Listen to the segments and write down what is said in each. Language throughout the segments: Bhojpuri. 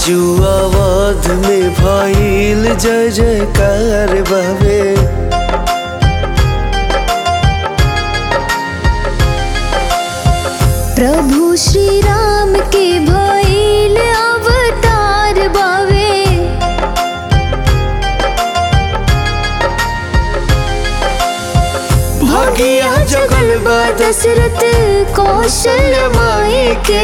आजू अवध में भइल जय जयकार बाबे प्रभु श्री राम के भइल अवतार बावे भगिया जगल बा दशरथ कौशल माई के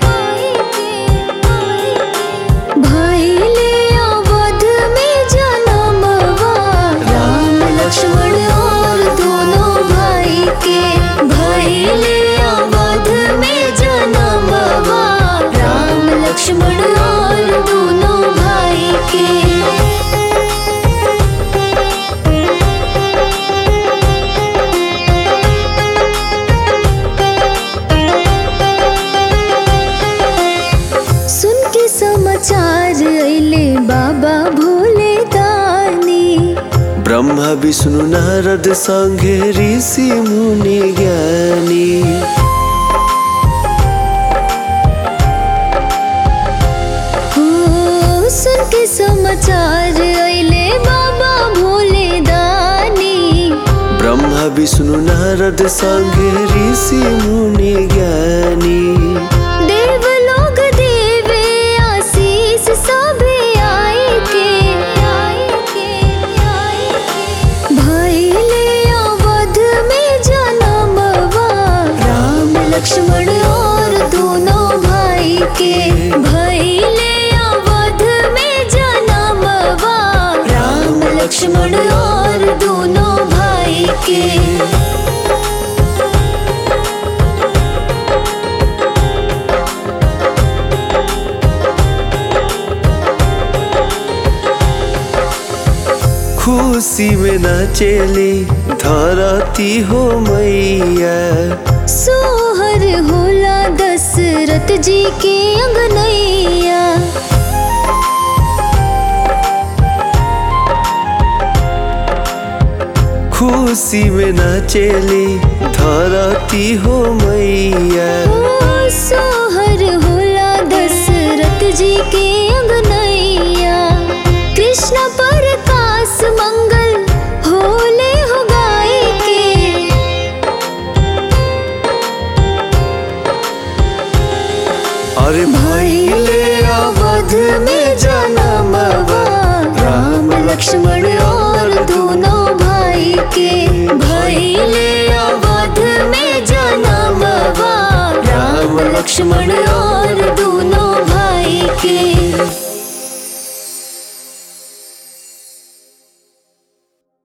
भइले अवध में जनमवा राम लक्ष्मण और दोनों भाई के भइले अवध में जनमवा राम लक्ष्मण और दोनों भाई के सुन के समाचार अइले बाबा भोले दानी ब्रह्मा विष्णु नारद संगे ऋषि मुनि ज्ञानी हो सुन के समाचार अइले बाबा भोले दानी ब्रह्मा विष्णु नारद संगे ऋषि मुनि ज्ञानी देव लोग देवे आशीष सभे आए के आए के आए के भइले अवध में जनमवा राम लक्ष्मण और दोनों भाई के भइले अवध में जनमवा राम लक्ष्मण और दोनों भाई के खुशी में नाचेली धरती हो मैया सोहर होला दशरथ जी के अंगनैया खुशी में नाचेली धरती हो मैया ओ सोहर होला दशरथ जी के अंगनैया कृष्ण पर कास मंगल होले हो गाय के अरे भइले अवध में जनमवा राम लक्ष्मण और दोनों भाई के भइले अवध में जनमवा राम लक्ष्मण और